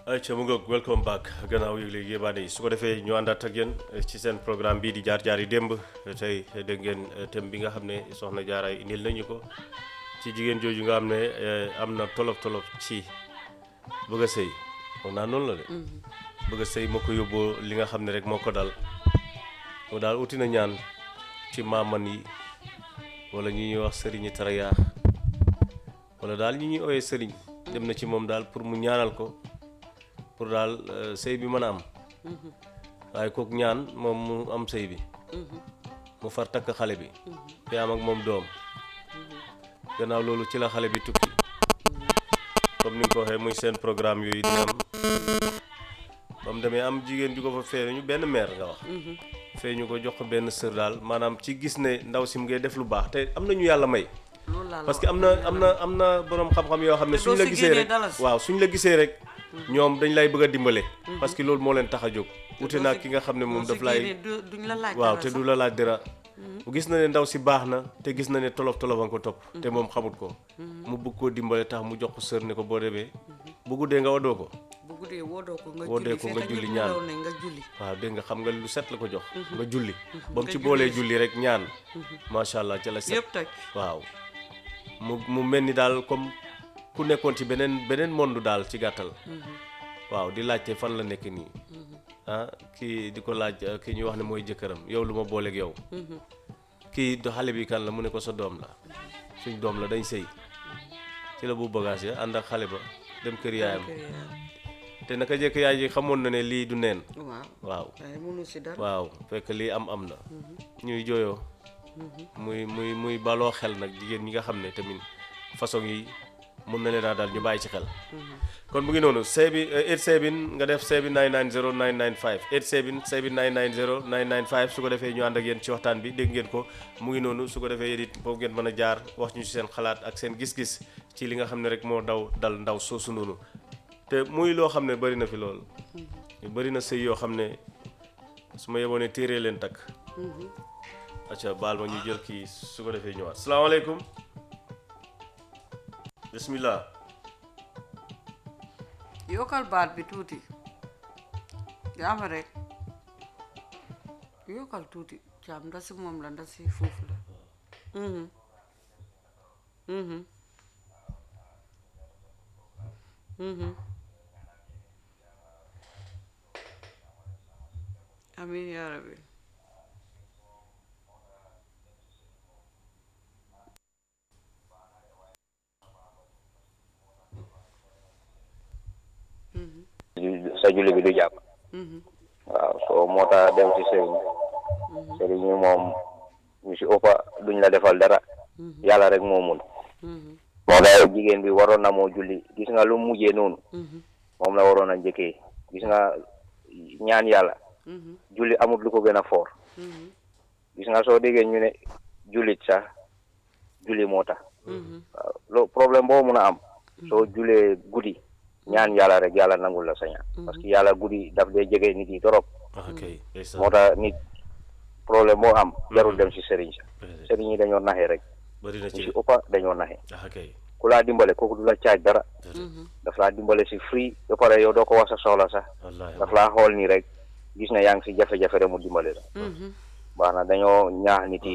ayca mu ngoog welcome back gannaaw yëgle yébaane yi su ko defee ñu àndaat ak yéen ci seen programme bii di jaar jaar yi démb tey dégg ngeen thème bi nga xam ne soxna jaaraay indil nañu ko ci jigéen jooju nga xam ne am na tolof tolof ci bëgg a sëy foog naa noonu la de bëgg a sëy moo ko yóbboo li nga xam ne rek moo ko dal mu daal uti na ñaan ci maaman yi wala ñi ñuy wax sëriñi taraya wala daal ñi ñuy ooyee sëriñ dem na ci moom daal pour mu ñaanal ko pour daal sëy bi mën a am waaye kooku ñaan moom mu am sëy bi mu far takk xale bi te am ak moom doom gannaaw loolu ci la xale bi tukki comme ni nga ko waxee muy seen programme yooyu dina am ba mu demee am jigéen ju ko fa feeñu benn meer nga wax feeñu ko jox ko benn sër daal maanaam ci gis ne ndaw si mu ngay def lu baax te am na ñu yàlla may parce que am na am na am na boroom xam-xam yoo xam ne suñ la gisee rek waaw suñ la gisee rek ñoom dañ lay bëgg a dimbale parce que loolu moo leen tax a jóg wute naa ki nga xam ne moom daf lay waaw te du la laaj dara gis na ne ndaw si baax na te gis na ne tolof tolof a ko topp te moom xamut ko mu bëgg koo dimbale tax mu jox ko sër ne ko boo demee bu guddee nga wadoo ko bu guddee wodoo ko nga woodee ko nga julli ñaan nga julli waaw dégg nga xam nga lu set la ko jox nga julli ba mu ci boolee julli rek ñaan macha allah ca la set yëpp toj waaw mu mu mel ni daal comme ku nekkoon ci beneen beneen monde daal ci gàttal waaw di laajte fan la nekk nii ah kii di ko laaj kii ñuy wax ne mooy jëkkëram yow lu ma booleeg yow kii do xale bi kan la mu ne ko sa doom la suñ doom la dañ sëy ci la bu bagage ya ànd ak xale ba dem kër yaayam te naka jëkk yaay ji xamoon na ne lii du neen waaw waaw waaye mënu si dara waaw fekk lii am am na ñuy jooyoo muy muy muy baloo xel nag jigéen ñi nga xam ne tamit façon yi mun na leen a daal ñu bàyyi ci xel kon mu ngi noonu seebi 87 nga def seebi 990 995 87 seebi 990 995 su ko defee ñu ànd ak yéen ci waxtaan bi dégg ngeen ko mu ngi noonu su ko defee yéen it foofu ngeen mën a jaar wax ñu ci seen xalaat ak seen gis-gis ci li nga xam ne rek moo daw dal ndaw soosu noonu te muy loo xam ne bari na fi lool bari na sëy yoo xam ne su ma yeboon ne téeree leen takk acca baal ma ñu jël kii su ko defee ñëwaat salaamaaleykum bismillah yokkal baat bi tuuti jaama rek yokkal tuuti caam ndasi moom la ndasi foofu la mhm mhm mhm amin yaa rabbi sa julli bi du jàpp waaw soo moo tax dem ci sëriñ sëriñ yi moom ñu si ëppa duñ la defal dara yàlla rek moo mun moo tax jigéen bi waroon na moo julli gis nga lu mujjee noonu moom la waroon a njëkkee gis nga ñaan yàlla julli amut lu ko gën a foor gis nga soo déggee ñu ne jullit sax julli moo tax waaw lo problème boo mun a am soo julee guddi ñaan yàlla rek yàlla nangul la sa ñaan parce que yàlla guddi daf dee jege nit yi torop ok moo tax nit problème boo am jarul dem si sëriñ sa sëriñ yi dañoo naxe rek bari na ñu ci si ëppa dañoo naxe ok ku laa dimbale kooku du la caaj dara daf laa dimbale si free ba pare yow doo ko wax sa soxla sax wallaahi daf laa xool nii rek gis na yaa ngi si jafe-jafe rek mu dimbale la baax na dañoo ñaax nit yi